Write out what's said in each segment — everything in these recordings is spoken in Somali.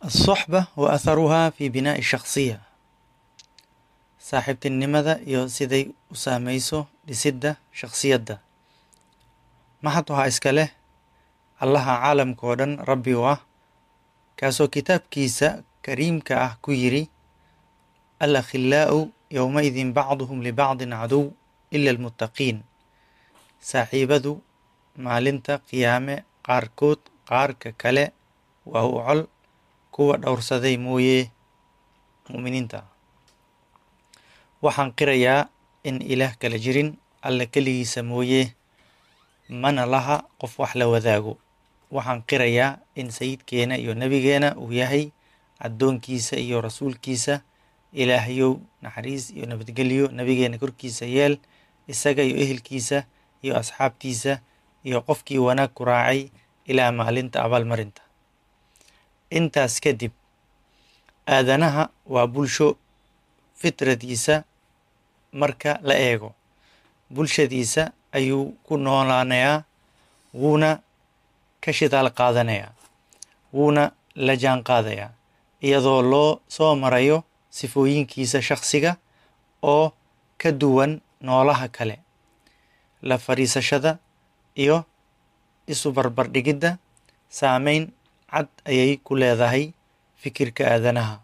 الصحبة وأثرها في بناء الشخصية saaxiibtinimada iyo siday u saamayso dhisidda shakhsiyadda maxad waxaa iska leh allaha caalamka oo dhan rabbi u ah kaasoo kitaabkiisa kariimka ah ku yidhi alakhillaa'u yowmaidin bacduhum libacdin caduw ila almuttaqiin saaxiibadu maalinta qiyaame qaarkood qaarka kale waa u col kuwa dhowrsaday mooye mu'miniinta waxaan qirayaa in ilaah kala jirin alla keligiisa mooye mana laha qof wax la wadaago waxaan qirayaa in sayidkeena iyo nebigeena uu yahay addoonkiisa iyo rasuulkiisa ilaahyow naxariis iyo nabadgelyo nebigeena korkiisa yeel isaga iyo ehelkiisa iyo asxaabtiisa iyo qofkii wanaag ku raacay ilaa maalinta abaalmarinta intaas kadib aadanaha waa bulsho fitradiisa marka la eego bulshadiisa ayuu ku noolaanayaa wuuna ka shidaal qaadanayaa wuuna la jaan qaadayaa iyadoo loo soo marayo sifooyinkiisa shakhsiga oo ka duwan noolaha kale la fadhiisashada iyo isu barbardhigidda saameyn cad ayay ku leedahay fikirka aadanaha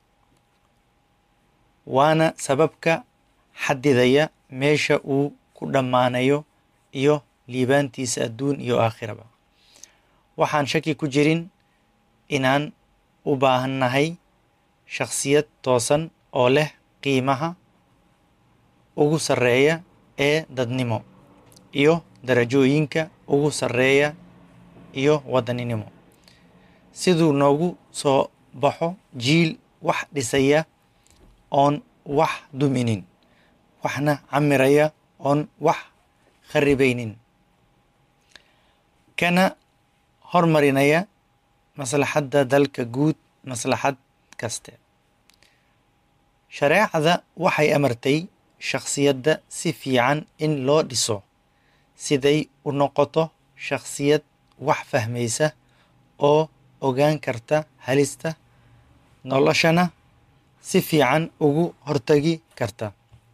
waana sababka xadidaya meesha uu ku dhammaanayo iyo liibaantiisa adduun iyo aakhiraba waxaan shaki ku jirin inaan u baahannahay shakhsiyad toosan oo leh qiimaha ugu sarreeya ee dadnimo iyo darajooyinka ugu sarreeya iyo wadaninimo siduu noogu soo baxo jiil wax dhisaya oon wax duminin waxna camiraya oon wax kharibaynin kana hormarinaya maslaxadda dalka guud maslaxad kaste shareecada waxay amartay shakhsiyadda si fiican in loo dhiso siday u noqoto shakhsiyad wax fahmaysa oo ogaan karta halista noloshana si fiican ugu hortagi karta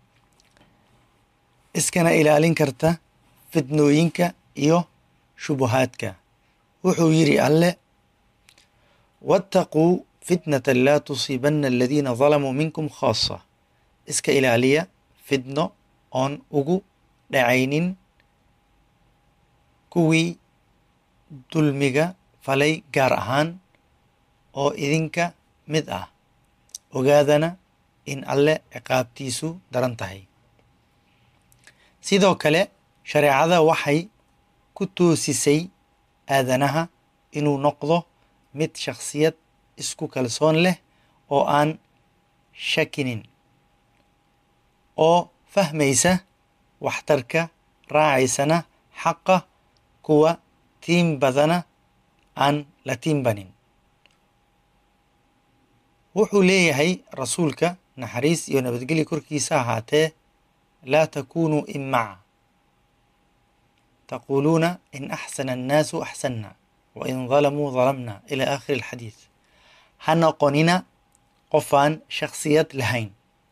iskana ilaalin karta fidnooyinka iyo shubuhaadka wuxuu yidhi alle waataquu fitnatan laa tusiibanna aladiina dalamuu minkum khaasa iska ilaaliya fidno oon ugu dhacaynin kuwii dulmiga falay gaar ahaan oo idinka mid ah ogaadana in alle ciqaabtiisu daran tahay sidoo kale shareecada waxay ku toosisay aadanaha inuu noqdo mid shakhsiyad isku kalsoon leh oo aan shakinin oo fahmaysa waxtarka raacaysana xaqa kuwa tiim badana aan la tiimbanin wuxuu leeyahay rasuulka naxariis iyo nabadgelya korkiisa ahaatee laa takunuu imaca taquuluuna in axsana annaasu axsanna wa in dalamuu dalamna ila aakhiri alxadiid ha noqonina qofaan shakhsiyad lahayn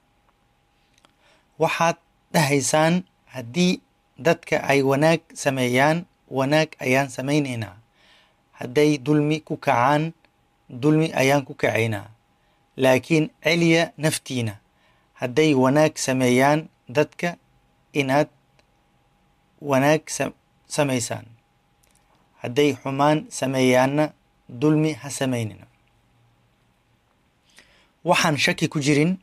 waxaad dhahaysaan haddii dadka ay wanaag sameeyaan wanaag ayaan samaynaynaa hadday dulmi ku kacaan dulmi ayaan ku kacaynaa laakiin celiya naftiina hadday wanaag sameeyaan dadka inaad wanaag samaysaan hadday xumaan sameeyaanna dulmi ha samaynina waxaan shaki ku jirin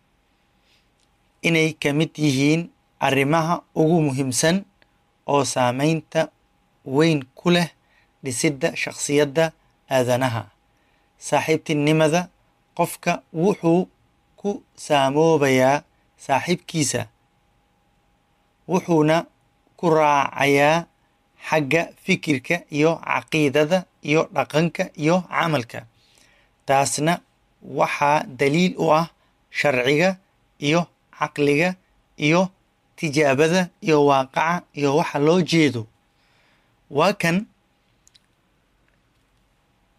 inay ka mid yihiin arrimaha ugu muhiimsan oo saameynta weyn ku leh dhisidda shakhsiyadda aadanaha saaxiibtinimada qofka wuxuu ku saamoobayaa saaxiibkiisa wuxuuna ku raacayaa xagga fikirka iyo caqiidada iyo dhaqanka iyo camalka taasna waxaa daliil u ah sharciga iyo caqliga iyo tijaabada iyo waaqaca iyo waxa loo jeedo waa kan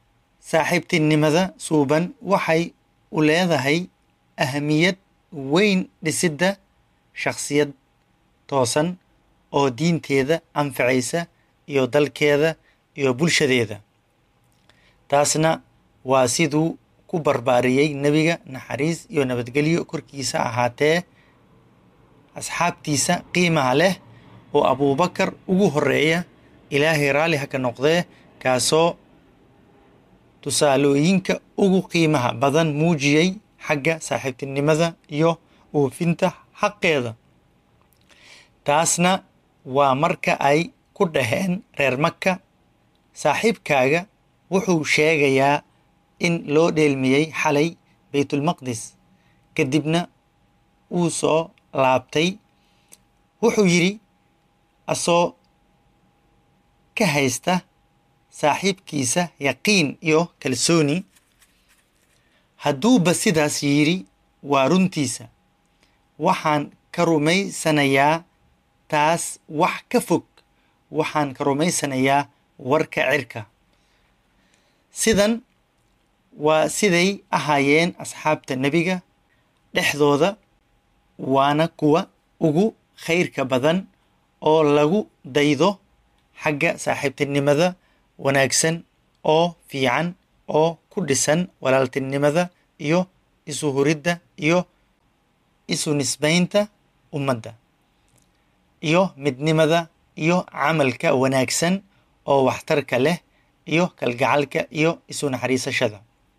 saaxiibtinimada suuban waxay u leedahay ahamiyad weyn dhisidda shakhsiyad toosan oo diinteeda anfacaysa iyo dalkeeda iyo bulshadeeda taasna waa siduu ku barbaariyey nebiga naxariis iyo nabadgelyo korkiisa ahaatee asxaabtiisa qiimaha leh oo abuubakar ugu horeeya ilaahay raalli ha ka noqdee kaasoo tusaalooyinka ugu qiimaha badan muujiyey xagga saaxiibtinimada iyo oofinta xaqeeda taasna waa marka ay ku dhaheen reer maka saaxiibkaaga wuxuu sheegayaa in loo dheelmiyey xalay baytulmaqdis kadibna uu soo laabtay wuxuu yidhi asoo ka haysta saaxiibkiisa yaqiin iyo kalsooni hadduuba sidaas yidhi waa runtiisa waxaan ka rumaysanayaa taas wax ka fog waxaan ka rumaysanayaa warka cirka sidan waa siday ahaayeen asxaabta nebiga dhexdooda waana kuwa ugu khayrka badan oo lagu daydo xagga saaxiibtinimada wanaagsan oo fiican oo ku dhisan walaaltinimada iyo isu huridda iyo isu nisbaynta ummadda iyo midnimada iyo camalka wanaagsan oo waxtarka leh iyo kalgacalka iyo isu naxariisashada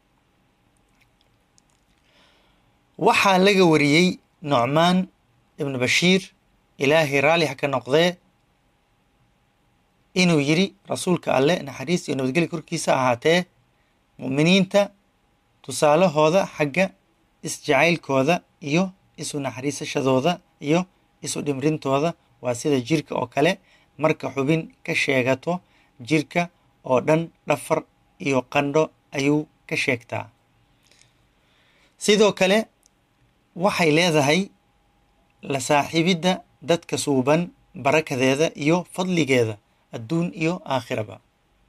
waxaa laga wariyey nucmaan ibnu bashiir ilaahay raalli ha ka noqdee inuu yidhi rasuulka alleh naxariis iyo nabadgelya korkiisa ahaatee mu'miniinta tusaalahooda xagga isjacaylkooda iyo isu naxariisashadooda iyo isu dhimrintooda waa sida jirka oo kale marka xubin ka sheegato jirka oo dhan dhafar iyo qandho ayuu ka sheegtaa sidoo kale waxay leedahay la saaxiibidda dadka suuban barakadeeda iyo fadligeeda adduun iyo aakhiraba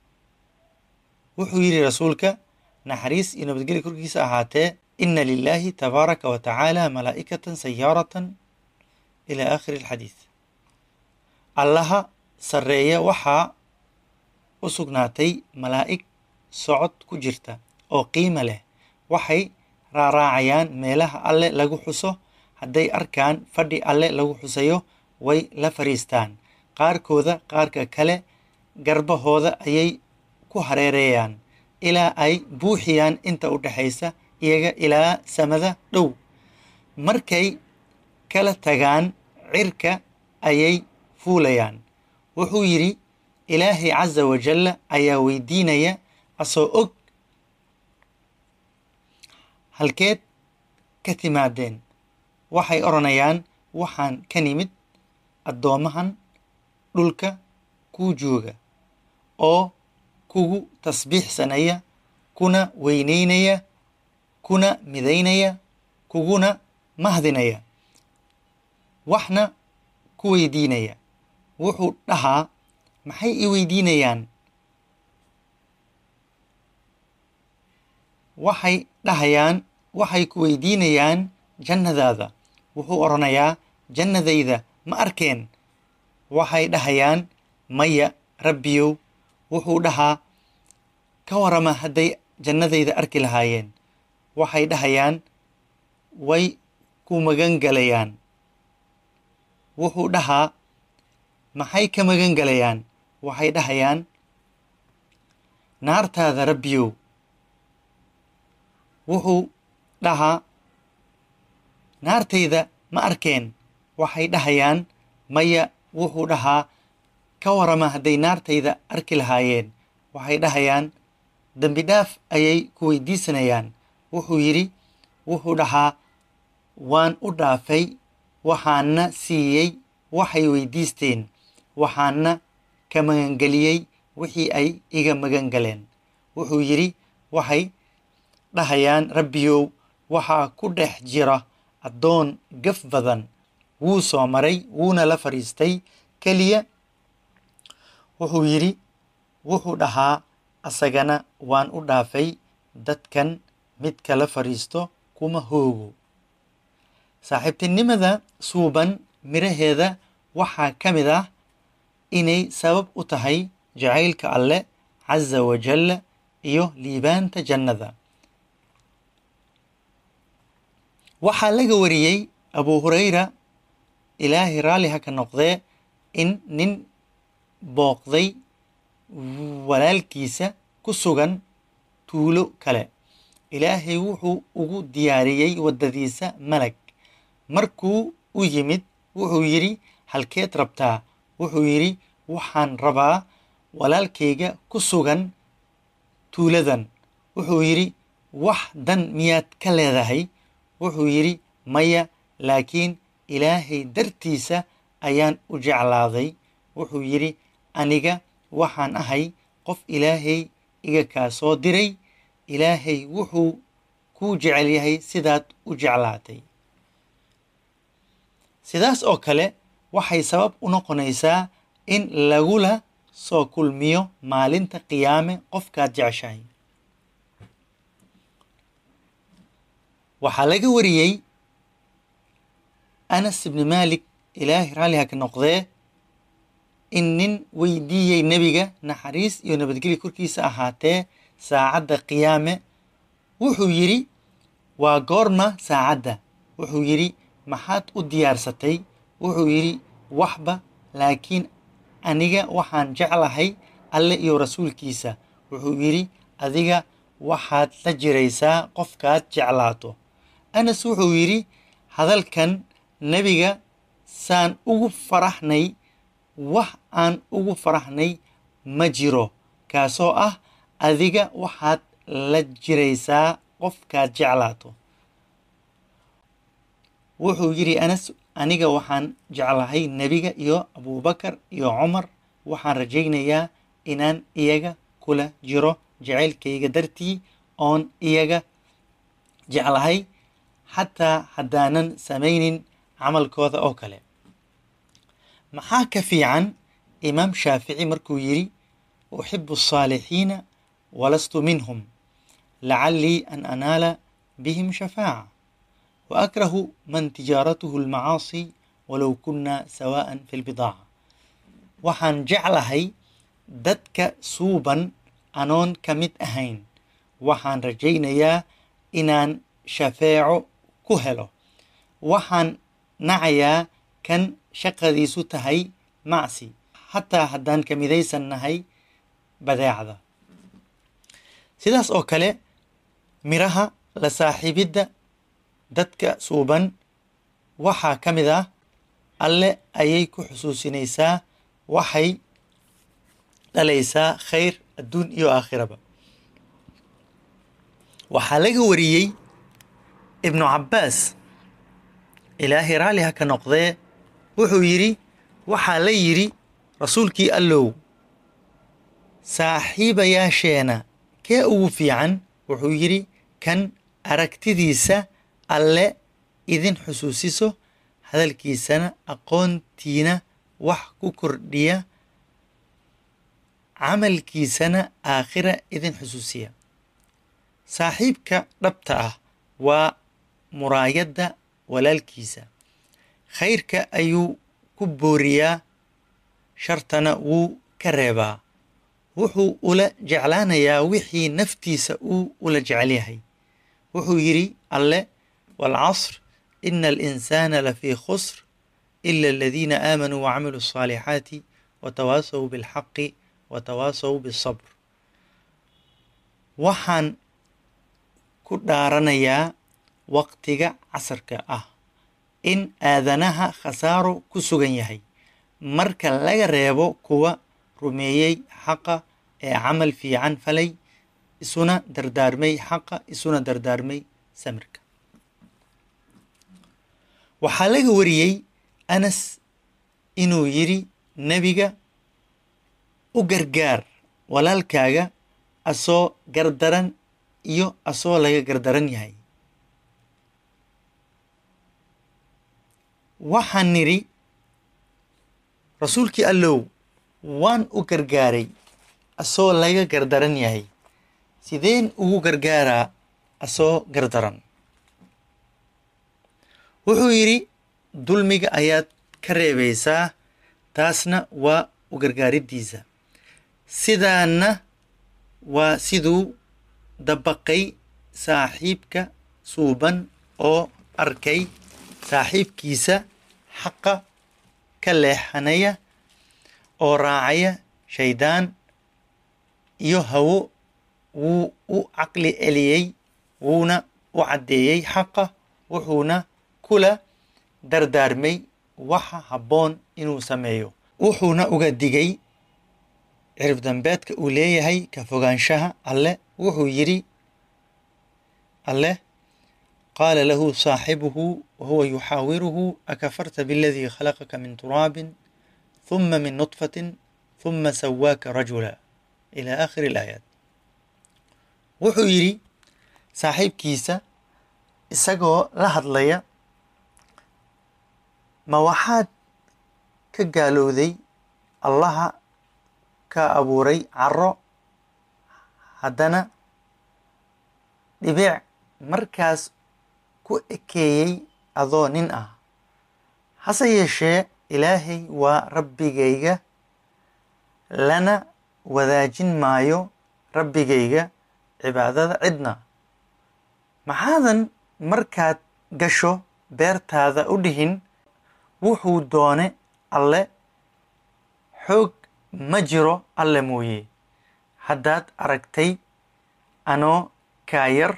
wuxuu yidhi rasuulka naxariis iyo nabadgelya korkiisa ahaatee ina lilaahi tabaaraka wa tacaala malaa'ikatan sayaaratan ilaa aakhiri alxadiid allaha sarreeya waxaa u sugnaatay malaa'ig socod ku jirta oo qiimo leh waxay raaraacayaan meelaha alle lagu xuso hadday arkaan fadhi alle lagu xusayo way la fariistaan qaarkooda qaarka kale garbahooda ayay ku hareereeyaan ilaa ay buuxiyaan inta u dhexaysa iyaga ilaa samada dhow markay kala tagaan cirka ayay fuulayaan wuxuu yidhi ilaahay casa wajalla ayaa weydiinaya asoo og halkeed ka timaadeen waxay odhanayaan waxaan ka nimid addoommahan dhulka kuu jooga oo kugu tasbiixsanaya kuna weyneynaya kuna midaynaya kuguna mahdinaya waxna ku weydiinaya wuxuu dhahaa maxay i weydiinayaan waxay dhahayaan waxay ku weydiinayaan jannadaada wuxuu odhanayaa jannadayda ma arkeen waxay dhahayaan maya rabbiyow wuxuu dhahaa ka warama hadday jannadayda arki lahaayeen waxay dhahayaan way ku magan galayaan wuxuu dhahaa maxay ka magan galayaan waxay dhahayaan naartaada rabbiyow wuxuu dhahaa naartayda ma arkeen waxay dhahayaan maya wuxuu dhahaa ka warama hadday naartayda arki lahaayeen waxay dhahayaan dembi dhaaf ayay ku weydiisanayaan wuxuu yidhi wuxuu dhahaa waan u dhaafay waxaana siiyey waxay weydiisteen waxaana ka magangeliyey wixii ay iga magan galeen wuxuu yidhi waxay dhahayaan rabbiyow waxaa ku dhex jira addoon gaf badan wuu soo maray wuuna la fadhiistay keliya wuxuu yidhi wuxuu dhahaa asagana waan u dhaafay dadkan mid kala fadhiisto kuma hoogo saaxiibtinimada suuban miraheeda waxaa ka mid ah inay sabab u tahay jacaylka alleh casa wajalla iyo liibaanta jannada waxaa laga wariyey abu hurayra ilaahay raalli ha ka noqdee in nin booqday walaalkiisa ku sugan tuulo kale ilaahay wuxuu ugu diyaariyey waddadiisa malag markuu u yimid wuxuu yidhi halkeed rabtaa wuxuu yidhi waxaan rabaa walaalkayga ku sugan tuuladan wuxuu yidhi wax dan miyaad ka leedahay wuxuu yidhi maya laakiin ilaahay dartiisa ayaan u jeclaaday wuxuu yidhi aniga waxaan ahay qof ilaahay iga kaa soo diray ilaahay wuxuu kuu jecel yahay sidaad u jeclaatay sidaas oo kale waxay sabab u noqonaysaa in lagula soo kulmiyo maalinta qiyaame qofkaad jeceshahay waxaa laga wariyey anas ibni maalik ilaahay raalliha ka noqdee in nin weydiiyey nebiga naxariis iyo nabadgelya korkiisa ahaatee saacadda qiyaame wuxuu yidhi waa goorma saacadda wuxuu yidhi maxaad u diyaarsatay wuxuu yidhi waxba laakiin aniga waxaan jeclahay alle iyo rasuulkiisa wuxuu yidhi adiga waxaad la jiraysaa qofkaad jeclaato anas wuxuu yidhi hadalkan nebiga saan ugu faraxnay wax aan ugu faraxnay ma jiro kaasoo ah adiga waxaad la jiraysaa qofkaad jeclaato wuxuu yidhi anas aniga waxaan jeclahay nebiga iyo abubakar iyo cumar waxaan rajaynayaa inaan iyaga kula jiro jacaylkayga dartii oon iyaga jeclahay xataa haddaanan samaynin camalkooda oo kale maxaa ka fiican imaam shaafici markuu yidhi uxibu الصaalixiina walastu minhum lacalii an anaala bihim shafaaca waakrahu man tijaaratuhu اlmacaasi walow kuna sawaءa fi اlbidaaca waxaan jeclahay dadka suuban anoon ka mid ahayn waxaan rajaynayaa inaan shafeeco ku helo waxaan nacayaa kan shaqadiisu tahay macsi xataa haddaan ka midaysan nahay badeecda sidaas oo kale miraha la saaxiibidda dadka suuban waxaa ka mid ah alle ayay ku xusuusinaysaa waxay dhalaysaa khayr adduun iyo aakhiraba waxaa laga wariyey ibnu cabbaas ilaahay raalli ha ka noqdee wuxuu yidhi waxaa la yidhi rasuulkii allow saaxiibayaasheena kee ugu fiican wuxuu yidhi kan aragtidiisa alle idin xusuusiso hadalkiisana aqoontiina wax ku kordhiya camalkiisana aakhira idin xusuusiya saaxiibka dhabta ah waa muraayadda walaalkiisa khayrka ayuu ku booriyaa shartana wuu ka reebaa wuxuu ula jeclaanayaa wixii naftiisa uu ula jecel yahay wuxuu yidhi alle waalcasr ina alinsaana lafii khusr ila aladiina aamanuu wacamiluu الصaalixaati watawaasaw biاlxaqi watawaasaw biالsabr waxaan ku dhaaranayaa waqtiga casarka ah in aadanaha khasaaro ku sugan yahay marka laga reebo kuwa rumeeyey xaqa ee camal fiican falay isuna dardaarmay xaqa isuna dardaarmay samirka waxaa laga wariyey anas inuu yidhi nebiga u gargaar walaalkaaga asoo gardaran iyo asoo laga gardaran yahay waxaan nidhi rasuulkii allow waan u gargaaray asoo laga gardaran yahay sideen ugu gargaaraa asoo gardaran wuxuu yidhi dulmiga ayaad ka reebaysaa taasna waa u gargaaridiisa sidaana waa siduu dabaqay saaxiibka suuban oo arkay saaxiibkiisa xaqa ka leexanaya oo raacaya shaydaan iyo hawo wuu u caqli celiyey wuuna u caddeeyey xaqa wuxuuna kula dardaarmay waxa habboon inuu sameeyo wuxuuna uga digay cirib dambeedka uu leeyahay ka fogaanshaha alleh wuxuu yidhi alleh qaala lahu saaxibuhu wahuwa yuxaawiruhu akafarta biladii khalaqaka min turaabin huma min nutfatin huma sawaaka rajula ila aakhiri alaayaat wuxuu yidhi saaxiibkiisa isagoo la hadlaya ma waxaad ka gaalowday allaha ka abuuray caro haddana dhibic markaas ku ekeeyey adoo nin ah hase yeeshee ilaahay waa rabbigayga lana wadaajin maayo rabbigayga cibaadada cidna maxaadan markaad gasho beertaada u dhihin wuxuu doone alle xoog ma jiro alle mooye haddaad aragtay anoo kaa yar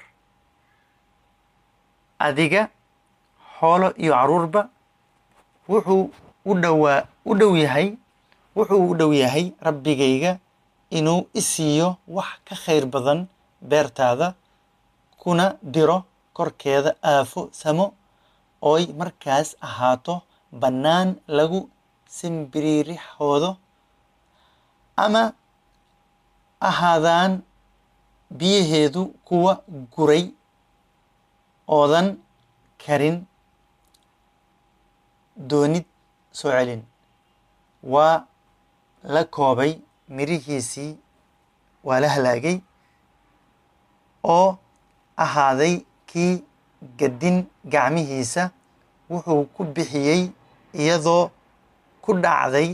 adiga xoolo iyo carruurba wuxuu u dhowaa u dhow yahay wuxuu u dhow yahay rabbigayga inuu i siiyo wax ka khayr badan beertaada kuna diro korkeeda aafo samo ooy markaas ahaato bannaan lagu simbiriirixoodo ama ahaadaan biyaheedu kuwa guray oodan karin doonid soo celin waa la koobay mirihiisii waa la halaagay oo ahaaday kii gaddin gacmihiisa wuxuu ku bixiyey iyadoo ku dhacday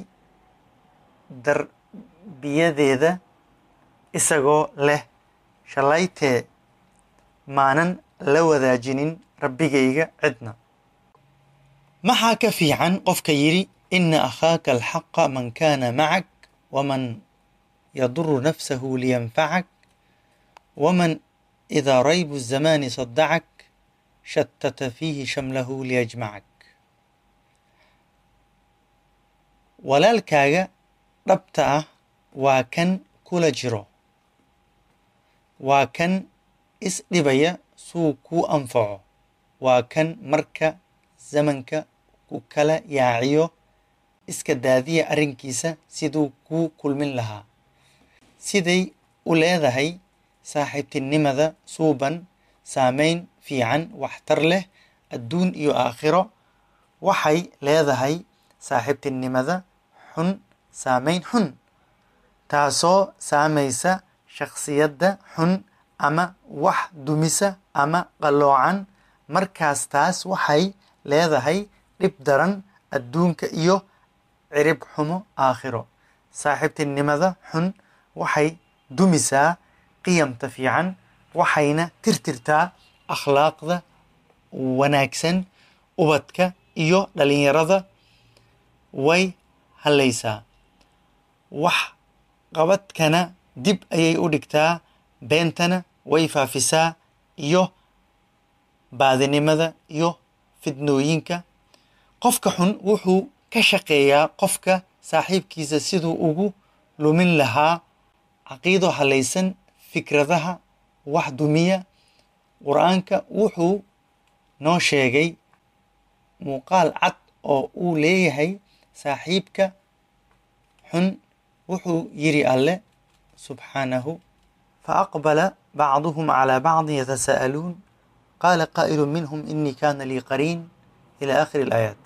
darbiyadeeda isagoo leh shallaytee maanan la wadaajinin rabbigayga cidna maxaa ka fiican qofka yidhi ina akhaaka alxaqa man kaana macak waman yaduru nafsahu liyanfacak waman idaa raybu الzamaani sadacak shatata fiihi shamlahu liyajmacak walaalkaaga dhabta ah waa kan kula jiro waa kan isdhibaya suu kuu anfaco waa kan marka zamanka ku kala yaaciyo iska daadiya arrinkiisa siduu kuu kulmin lahaa siday u leedahay saaxiibtinimada suuban saameyn fiican waxtar leh adduun iyo aakhiro waxay leedahay saaxiibtinimada xun saameyn xun taasoo saamaysa shakhsiyadda xun ama wax dumisa ama qalloocan markaas taas waxay leedahay dhib daran adduunka iyo cirib xumo aakhiro saaxiibtinimada xun waxay dumisaa qiyamta fiican waxayna tirtirtaa akhlaaqda wanaagsan ubadka iyo dhalinyarada way hallaysaa wax qabadkana dib ayay u dhigtaa beentana way faafisaa iyo baadinimada iyo fidnooyinka qofka xun wuxuu ka shaqeeyaa qofka saaxiibkiisa siduu ugu lumin lahaa caqiido hallaysan fikradaha wax dumiya qur-aanka wuxuu noo sheegay muuqaal cad oo uu leeyahay saaxiibka xun wuxuu yidhi alleh subxaanahu faaqbala bacduhum calaa bacdin yatasa'aluun qaala qaa'ilu minhum inii kaana lii qariin ila aakhiri alaayaat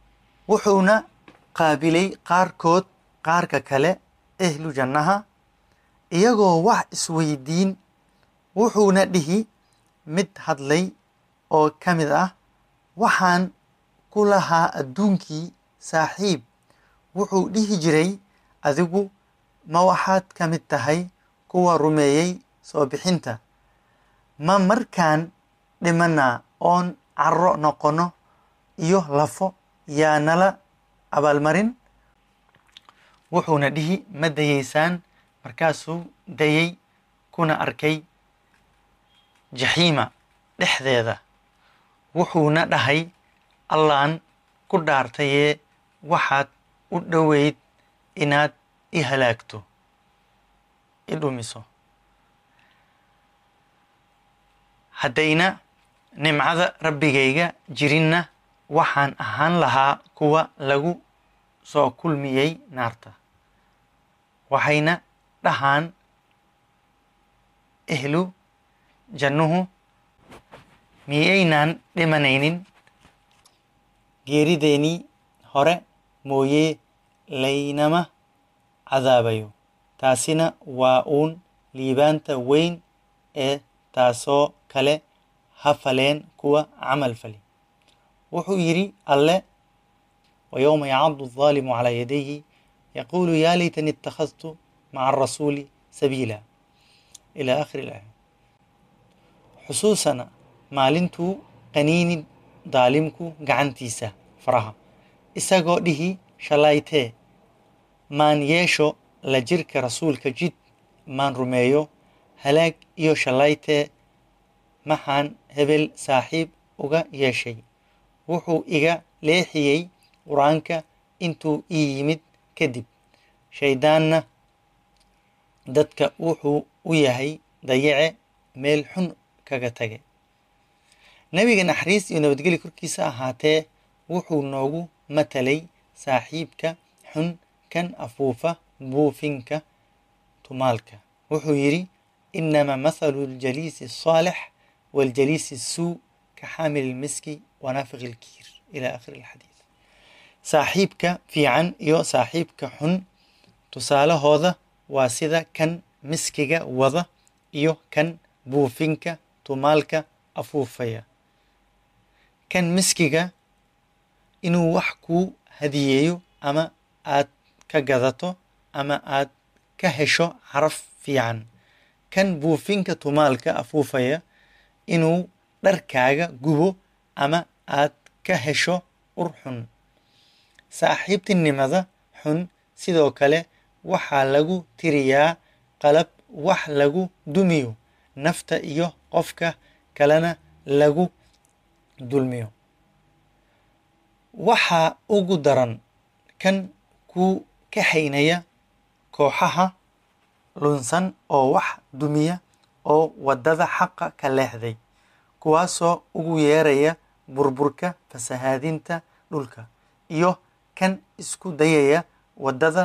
wuxuuna qaabilay qaarkood qaarka kale ehlu jannaha iyagoo wax isweydiin wuxuuna dhihi mid hadlay oo ka mid ah waxaan ku lahaa adduunkii saaxiib wuxuu dhihi jiray adigu ma waxaad ka mid tahay kuwa rumeeyey soo bixinta ma markaan dhimanaa oon carro noqono iyo lafo yaa nala abaalmarin wuxuuna dhihi ma dayeysaan markaasuu dayey kuna arkay jaxiima dhexdeeda wuxuuna dhahay allaan ku dhaartayee waxaad u dhoweyd inaad i halaagto i dhumiso haddayna nimcada rabbigayga jirinna waxaan ahaan lahaa kuwa lagu soo kulmiyey naarta waxayna dhahaan ehlu jannuhu miyaynaan dhimanaynin geerideenii hore mooyee laynama cadaabayo taasina waa uun liibaanta weyn ee taasoo kale ha faleen kuwa camal fali wuxuu yidhi alle ويوم يعض الظالم على يديه يقول يا ليتني اتخذت مع الرسول سبيلا إلى آخر الآية xusuusana maalintuu qaniini daalimku gacantiisa faraha isagoo dhihi shalaytee maan yeesho la jirka rasuulka jid maan rumeeyo halaag iyo shalaytee maxaan hebel saaxiib uga yeeshay wuxuu iga leexiyey qur-aanka intuu ii yimid kadib shayddaanna dadka wuxuu u yahay dayace meel xun kaga tage nebiga naxariis iyo nabadgeli korkiisa ahaatee wuxuu noogu matalay saaxiibka xun kan afuufa buufinka tumaalka wuxuu yidhi inama mathalu ljaliisi الصaalix waاljaliisi الsuu ka xaamil اlmiski wanaafiq اlkiir ila akhiri اlxadiid saaxiibka fiican iyo saaxiibka xun tusaalahooda waa sida kan miskiga wada iyo kan buufinka tumaalka afuufaya kan miskiga inuu wax kuu hadiyeeyo ama aad ka gadato ama aad ka hesho caraf fiican kan buufinka tumaalka afuufaya inuu dharkaaga gubo ama aad ka hesho ur xun saaxiibtinimada xun sidoo kale waxaa lagu tiriyaa qalab wax lagu dumiyo nafta iyo qofka kalena lagu dulmiyo waxaa ugu daran kan ku kaxaynaya kooxaha lunsan oo wax dumiya oo waddada xaqa ka leexday kuwaasoo ugu yeeraya burburka fasahaadinta dhulka iyo kan isku dayaya waddada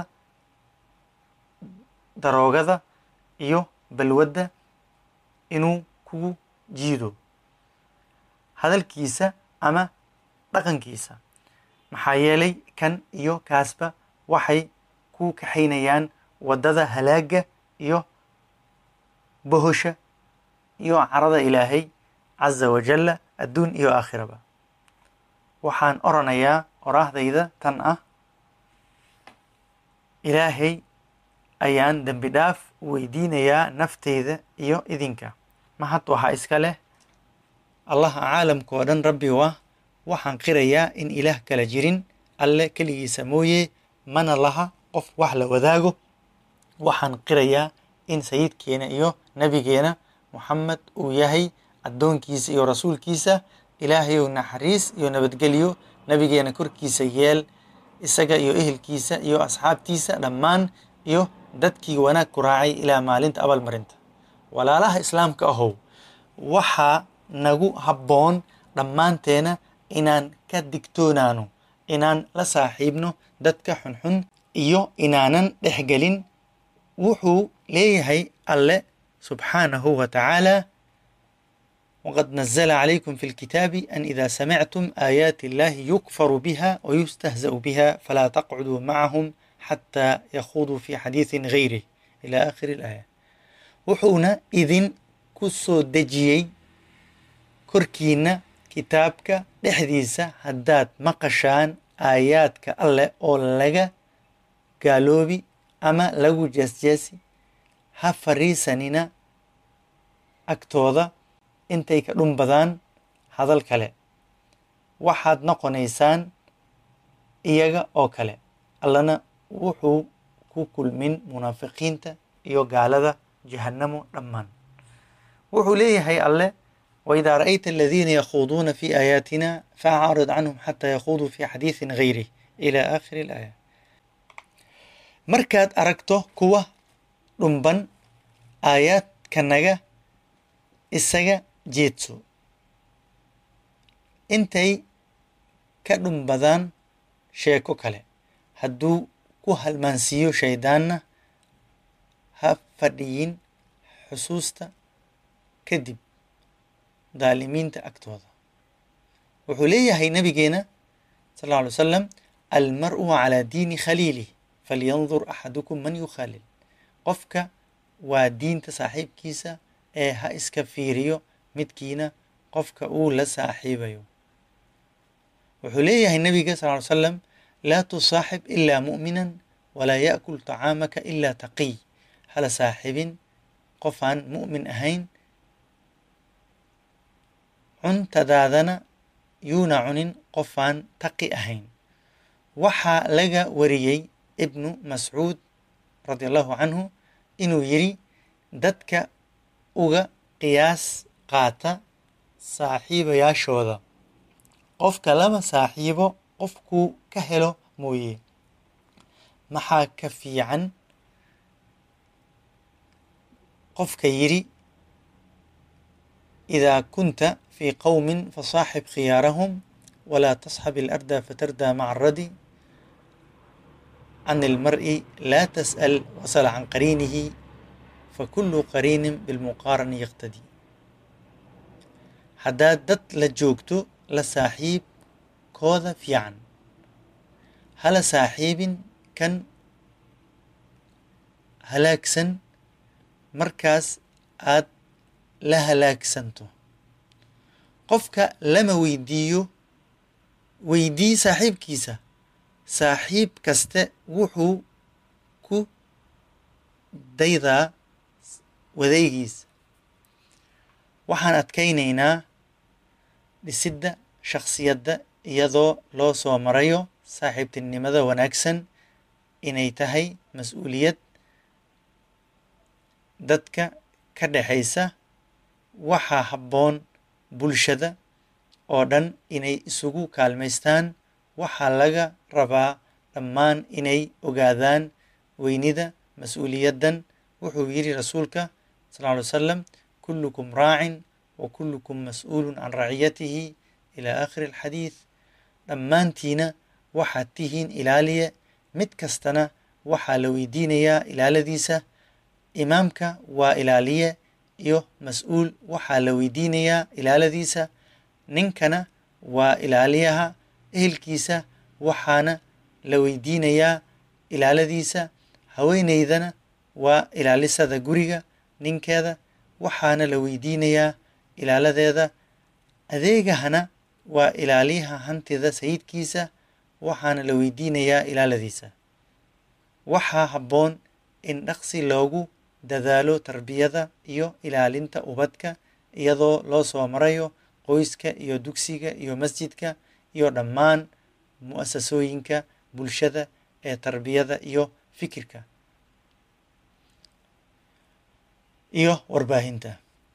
daroogada iyo balwadda inuu kugu jiido hadalkiisa ama dhaqankiisa maxaa yeelay kan iyo kaasba waxay ku kaxaynayaan waddada halaagga iyo bohosha iyo carada ilaahay casa wajalla adduun iyo aakhiraba waxaan oranayaa oraahdayda tan ah ilaahay ayaan dembi dhaaf weydiinayaa nafteyda iyo idinka mahad waxaa iska leh allaha caalamka oo dhan rabbi u ah waxaan qirayaa in ilaah kala jirin alle keligiisa mooye mana laha qof wax la wadaago waxaan qirayaa in sayidkeena iyo nebigeena moxamed uu yahay addoonkiisa iyo rasuulkiisa ilaahayow naxariis iyo nabadgelyo nebigeena korkiisa yeel isaga iyo ehelkiisa iyo asxaabtiisa dhammaan iyo dadkii wanaag ku raacay ilaa maalinta abaalmarinta walaalaha islaamka ahow waxaa nagu habboon dhammaanteena inaan ka digtoonaano inaan la saaxiibno dadka xunxun iyo inaanan dhexgelin wuxuu leeyahay alle subxaanahu wa tacaala وقد نزل عليكم في الكتاب أن إذا سمعتم آيات الله يكفر بها ويستهزأ بها فلا تقعدوا معهم حتى يخوضوا في حديث غيره إلى آخر الآية wuxuuna idin ku soo dejiyey korkiina kitaabka dhexdiisa haddaad maqashaan aayaadka alleh oo laga gaaloobi ama lagu jeesjeesi ha fariisanina agtooda intay ka dhun badaan hadal kale waxaad noqonaysaan iyaga oo kale allana wuxuu ku kulmin munaafiqiinta iyo gaalada jahannamo dhammaan wuxuu leeyahay alleh waidaa ra'ayta aladiina yakhuuduuna fi aayaatina faacrid canhum xataa yakhuuduu fi xadiisin gayrih ila aakhiri alaaya markaad aragto kuwa dhumban aayaadkanaga isaga jeedso intay ka dhumbadaan sheeko kale hadduu ku halmaansiiyo shaydaanna ha fadhiyin xusuusta kadib daalimiinta agtooda wuxuu leeyahay nabigeena sal alla alay wasalam almar'u calaa diini khaliilih falyandur axadukum man yukhaalil qofka waa diinta saaxiibkiisa ee ha iska fiiriyo midkiina qofka uu la saaxiibayo wuxuu leeyahay nabiga sal ly slam laa tusaaxib ilaa mu'minan walaa ya'kul tacaamaka ilaa taqiy hala saaxibin qof aan mu'min ahayn cuntadaadana yuuna cunin qof aan taqi ahayn waxaa laga wariyey ibnu mascuud radi allahu canhu inuu yidhi dadka uga qiyaas qaata saaxiibayaashooda qofka lama saaxiibo qofkuu ka helo mooye maxaa ka fiican qofka yidhi idaa kunta fii qowmin fasaaxib khiyaarahum walaa tasxab ilarda fatardaa maca aradi can ilmar'i laa tas'al wasal can qariinihi fakulu qariinin bilmuqaarani yaqtadi haddaad dad la joogto la saaxiib kooda fiican hala saaxiibin kan halaagsan markaas aad la halaagsanto qofka lama weydiiyo weydii saaxiibkiisa saaxiib kaste wuxuu ku daydaa wadaygiisa waxaan adkaynaynaa dhisidda shakhsiyadda iyadoo loo soo marayo saaxiibtinimada wanaagsan inay tahay mas-uuliyad dadka ka dhexaysa waxaa habboon bulshada oo dhan inay isugu kaalmaystaan waxaa laga rabaa dhammaan inay ogaadaan weynida mas-uuliyaddan wuxuu yidhi rasuulka sal ly wasalam kullukum raacin wa kullukum mas-uulun can raciyatihi ilaa aakhiri alxadiid dhammaantiina waxaad tihiin ilaaliye mid kastana waxaa la weydiinayaa ilaaladiisa imaamka waa ilaaliye iyo mas-uul waxaa la weydiinayaa ilaaladiisa ninkana waa ilaaliyaha ehelkiisa waxaana la weydiinayaa ilaaladiisa haweeneydana waa ilaalisada guriga ninkeeda waxaana la weydiinayaa ilaaladeeda adeegahana waa ilaaliyaha hantida sayidkiisa waxaana la weydiinayaa ilaaladiisa waxaa habboon in dhaqsi loogu dadaalo tarbiyada iyo ilaalinta ubadka iyadoo loo soo marayo qoyska iyo dugsiga iyo masjidka iyo dhammaan mu'asasooyinka bulshada ee tarbiyada iyo fikirka iyo warbaahinta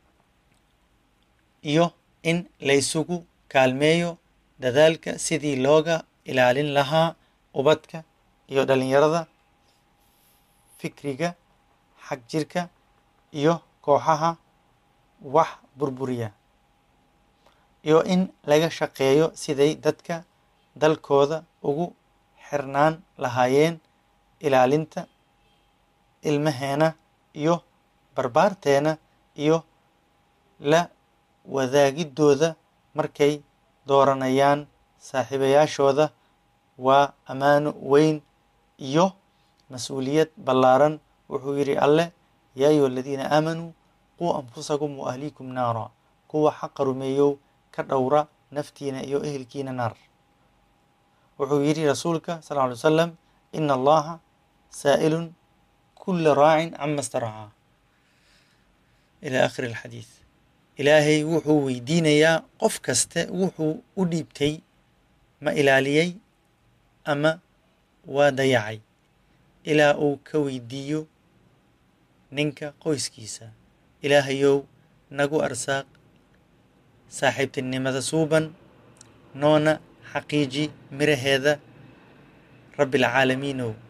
iyo in laysugu kaalmeeyo dadaalka sidii looga ilaalin lahaa ubadka iyo dhalinyarada fikriga xag jirka iyo kooxaha wax burburiya iyo in laga shaqeeyo siday dadka dalkooda ugu xirnaan lahaayeen ilaalinta ilmaheena iyo barbaarteena iyo la wadaagidooda markay dooranayaan saaxiibayaashooda waa ammaano weyn iyo mas-uuliyad ballaaran wuxuu yidhi alleh yaa ayuha aladiina aamanuu quu anfusakum wa ahliikum naara kuwa xaqa rumeeyow ka dhowra naftiina iyo ehelkiina naar wuxuu yidhi rasuulka sal ly wasalam ina allaha saa'ilun kula raacin cama staracaa ila akhiri alxadiid ilaahay wuxuu weydiinayaa qof kaste wuxuu u dhiibtay ma ilaaliyey ama waa dayacay ilaa uu ka weydiiyo ninka qoyskiisa ilaahayow nagu arsaaq saaxiibtinimada suuban noona xaqiiji miraheeda rabbialcaalamiinow